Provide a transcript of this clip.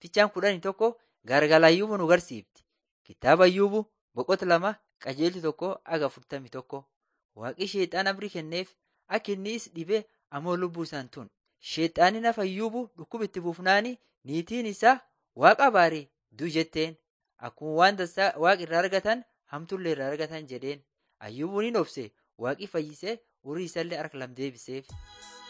Fichaan kudhanii tokko gargala Ayyuubuu nu garsiifti. Kitaaba Ayyuubuu boqota lama qajeelti tokko aga afurtamii tokko. Waaqi sheexaan abrii kenneef akka inni is dhibee ammoo lubbuu isaan tun. Sheexaanni nafa Ayyuubuu dhukkuba itti buufnaani niitiin isaa waaqa baare du jetteen. Akkuma waan dansaa waaqa irraa argatan hamtullee irraa argatan jedheen. Ayyuubuun hin obse waaqi fayyisee horii isallee harka lam deebiseef.